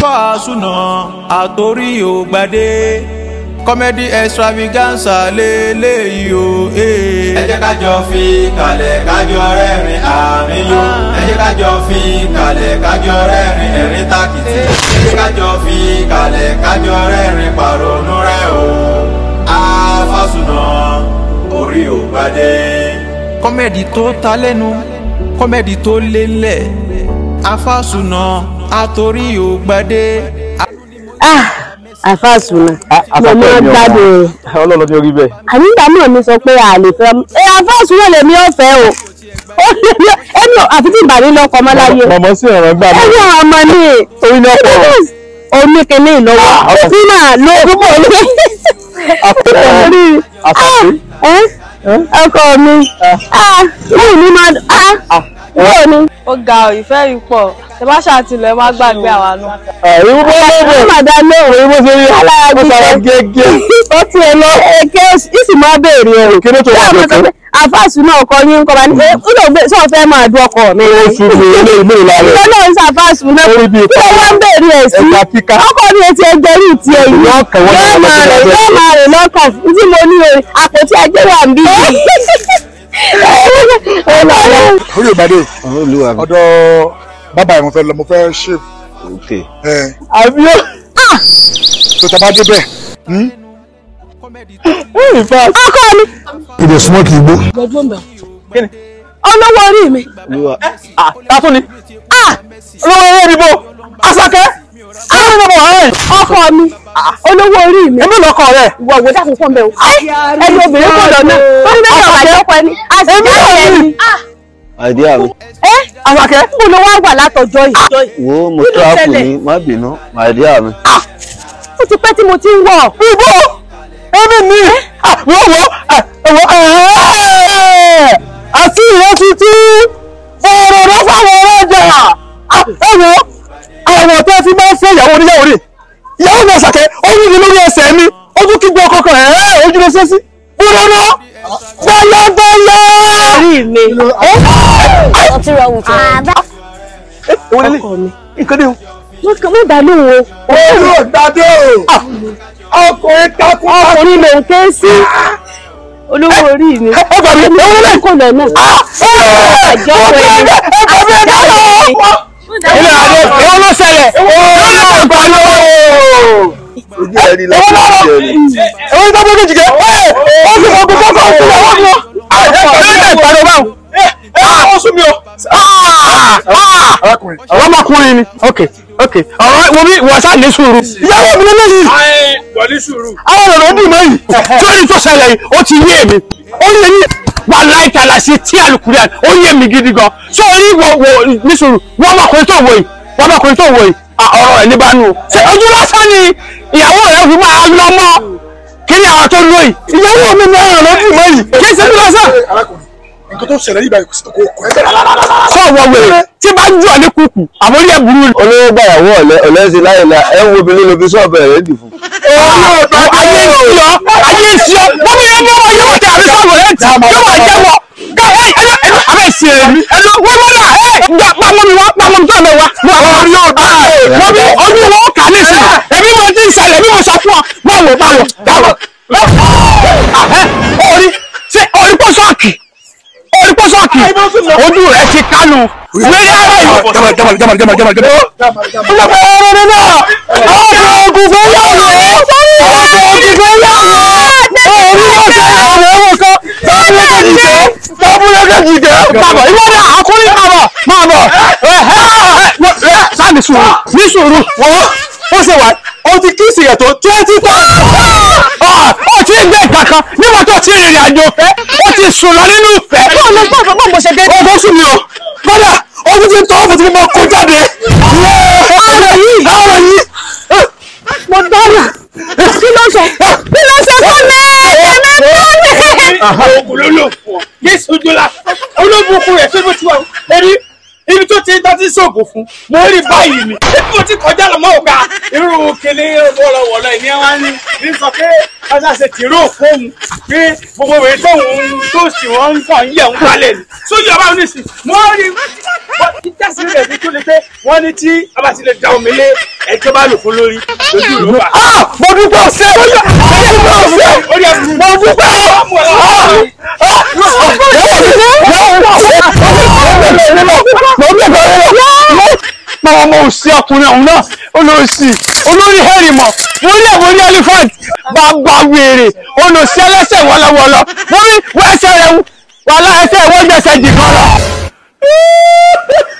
afọ́àsùnà àtòrí ògbàdé kọ́mẹ́dì extravaganza lélẹ́yìí o. ẹ jẹ́ ká jọ fi kalẹ̀ kájọ rẹ́rìn àmì yó ẹ jẹ́ ká jọ fi kalẹ̀ kájọ rẹ́rìn ẹ̀rín tàkìtì ẹ jẹ́ ká jọ fi kalẹ̀ kájọ rẹ́rìn pàrọ̀nù rẹ̀ o afọ́sùnà orí ògbàdé. kọ́mẹ́dì tó ta lẹ́nu kọ́mẹ́dì tó lé ńlẹ̀ afọ́àsùnà àtòrí ògbàdé. àfàsùnà mo máa ń gbádùn rẹ̀ ọlọ́run ní orí bẹ́ẹ̀. ànígbà náà mi sọ pé a lè fẹ́ ẹ àfàsùnà lèmi ò fẹ́ o ẹni àfi tí ìbàdí lọkọ ọmọ láyé mọ̀mọ́ sí ọ̀rọ̀ gbà mí. ẹni ọmọ ní orí ní ọ̀pọ̀ ọ̀rọ̀. oníkíní ìlọ́wọ́ tí máa lo púpọ̀ ní orí ọkọ mi yóò ní máa yóò ní. ó ga ọ ìfẹ́ yìí pọ̀ ṣe bá ṣàtìlẹ̀ ẹ má gbàgbé àwa náà. ìwú bó lóde ó máa dá lóhùn ìwú bó ṣe rí alára ó sara gbígbẹ́ gẹ́gẹ́. ó tiẹ̀ lọ èké ìsì máa béèrè ẹ̀rù Kí ló tó wà lókè? àfàsùnà ọkọ yín kọ́ bá ní ó lọ gbé sọ fẹ́ máa dún ọkọ mi ó ṣubú ilé ilé ìlànà. ìwọ náà ń ṣàfàsùnà Orí bíi kí wọ́n wá ń béèrè ẹ̀ sí ẹ̀ka kíká. ọkọ mi ti ẹgbẹ́ rí ti ẹ̀yìn Yóò kàn wọ́n yóò lọ́wọ́ máa rẹ̀ lọ́wọ́ yóò máa rẹ̀ lọ́kàn tí mo ní o àpótí ẹgbẹ́ wà ń bí orí ìbàdí olúwa mi. ọ̀dọ̀ bàbá ẹ̀ mo fẹ́ lọ mo fẹ́ ṣe ok. ẹ̀ àbí ó. tó tá a bá débẹ̀ in fact. ọkọ mi ìdè súnmọ́ kì í gbó. olówó orí mi olúwa. ah tátún ni. ah olówó owó ìdìbò. asakẹ́. àwọn ọmọ ọ̀rẹ́. ọkọ mi olówó orí mi èmi lọkọ rẹ. ìwọ òwe dàkún fún mi o ẹni obìnrin kò lọ náà ó ní bẹ́ẹ̀ ọ̀gá ìjọpọ̀ ẹni àti Èmi ìyá náà rẹ̀ rí. ni àìdíyà mi ẹ asakẹ́. mo lọ wá wà látọjọ́ yìí wo mo Kí ló tíráàpù ṣẹlẹ̀? ní má bínú àìdíyà mi. ó ti pẹ́ tí mo ti ń wọ̀ ibo èmi ni. ah wọ́n wọ́n ẹ̀wọ̀n àti ìyẹn tuntun ọ̀rọ̀ rẹ fáwọn ọlọ́jà. ah ẹ̀wọ̀n àwọn tó fi máa ń fẹ́ ìyàwó oníyàwó rẹ̀ ìyàwó mi àṣàkẹ́ ó yí mi lórí ẹsẹ̀ mi ó tún kígbe ọkọ kan ẹ̀ ojú ló ṣe sí. búrọ́nà bọ́lọ́bọ́lọ́. orí mi ọtí rọ wù fún èwo lélẹ̀ ọkọ mi nǹkan dé o. mo kàn mọ́ dá lóhùn o olú ọ̀dàdé o. ọkùnrin kakú. ọkùnrin ló ń ké sí olówó orí mi ẹ gbà mí ẹ wọlé. kò lọ náà àjọ pé ilé adé èwo ló ṣẹlẹ̀ èwo ló gbà lọ́wọ́. ojú ẹ rí lọ́sí ojú ẹ rí. èwo ló gbà méjì kẹ́ ó sì fọ́ gbogbo ọkọ̀ òkú lọ́wọ́ mi. ẹ ẹ gbàdọ̀ báwo. ó sún mi o. arákùnrin àwọn ọmọkùnrin ni. ok ok ọ̀rọ̀ wo bí wọ́n sá ní sùúrù. ìyàwó mi lélẹ́ yìí. wọlé sùúrù. àwọn ọ̀rọ̀ ó dì mọ́ yìí. sórí tó ṣẹlẹ̀ yìí ó ti yé mi. ó yé mi wà láìka láṣẹ tí àlùkùrẹ́ ó yé mi gidi gan. sórí wo wo ní sùúrù wọ́n ọmọkùnrin tó wò yìí wọ́n ọmọkùnrin tó wò yìí à, ọ̀rọ̀ ẹ̀ níbànú. ṣé ojú lásán ni ìyàwó rẹ̀ fi máa lọ mọ́ kí ni àwọn tó lò yìí. ìyàwó mi ní ọ̀rọ̀ ló dì mọ́ yìí. kí ṣe bí lásán. arákùnrin nǹkan tó ṣẹlẹ̀ yìí báyìí kò sí kò kò ẹ́ bẹ̀rẹ̀ sọ wọ wèrè tí bá ń jù ọ ní kùkù àbórí ẹ̀ burú ni. olówó gbàyàwó ọ̀lẹ́ ọ̀lẹ́ ṣe láyé ẹ ń wo obìnrin ló fi sọ́ọ̀bù ẹ̀ rẹ́dì fún. ayé ìsì ọ ayé ìsì ọ wọ́n mi yẹn yọ̀wọ̀ yọ̀wọ̀ tí a fi sọ̀rọ̀ ẹ̀ tì yọ̀wọ̀ jẹ́wọ̀ ká ẹ ẹ ẹ abẹ́ sí ẹ mi ẹ lọ wọ́n mọ́ra ẹ gba pamọ́ mi wá pamọ́ mi tó mi wá mo àwọn orí ọ̀dọ́ wọ́n mi ojú wọn kà ní sí ẹbí mo ti ń ṣẹlẹ̀ bí mo sọ fún ọ báwo báwo báwo orí ṣe orí pọ́sọ́ọ̀kì orí pọ́sọ́ọ̀kì ojú rẹ ti kánú wẹ́rẹ́ ara yìí. jamal jamal jamal jamal jamal jamal. Ọlọ́pàá náà ọkọ̀ ogun fẹ́ yàwó ọkọ̀ ogun fẹ́ yàwó orí ọ̀sẹ̀ àwọn ọmọ kan tábúlẹ́kẹ̀ jìgẹ́ tábúlẹ́kẹ̀ jìgẹ́ bàbọ̀ ìwọ́n náà akọrin bàbọ̀ máa bọ̀ sáà ní sùúrù ní sùúrù wọ́n ó ṣe wà ó ti kí ìsìyẹ̀ tó twenty thousand ó ti ń gbé kankan nígbà tó ti rìnrìn àjò fẹ́ ó ti sùn lọ nínú ìfẹ́. bọ́ọ̀ ló gbọ́ bọ́ mo ṣe dé. ó tó sùn mí o kódà ojú ti tọ́ fún ti mọ kó jáde. ọ̀rọ̀ yìí ọ̀rọ̀ yìí. mo dára kí ló sọ kí ló sọ fún mi ẹ̀mí fún mi. oògùn ló lò fún ọ yéésù ojú la olóbùkún rẹ ṣé bó ti wà ẹni ibi tó ti ń tọ́tí sóògùn fún mo rí báyìí ni ibi tó ti kọjá lọ mọ́ òkà irú kele wọ̀lọ̀wọ̀lọ̀ ìní ẹ̀ wá ní ní sọ pé ọjà ṣe tìró fóun pé gbogbo rẹ̀ tóun tó sì wọ́n ń kàn yẹ̀ ń kalẹ̀ ni sójú ọba oníṣì mo rí ìjásí rẹ̀ ní tó lè pé wọ́n ní tí a bá ti lè da omi lé ẹjọ́ bá lò fún lórí lójú ló bá. mo dúpẹ́ ọ̀sẹ̀ mo dúpẹ́ ọ̀sẹ̀ orí ẹ̀ mo dúpẹ́ Báwo mo sí ọkùnrin ọ̀hún náà olóòsì olórí hẹ́rìmọ̀ mo rí ẹ̀wọ̀n ní elephant bàbá wèrè olóòsì ẹlẹ́sẹ̀ wọ́lọ́wọ́lọ́ mo rí wọ́n ẹsẹ̀ rẹ̀ wà láẹsẹ̀ wọ́n gbẹ̀sẹ̀ jì kan lọ.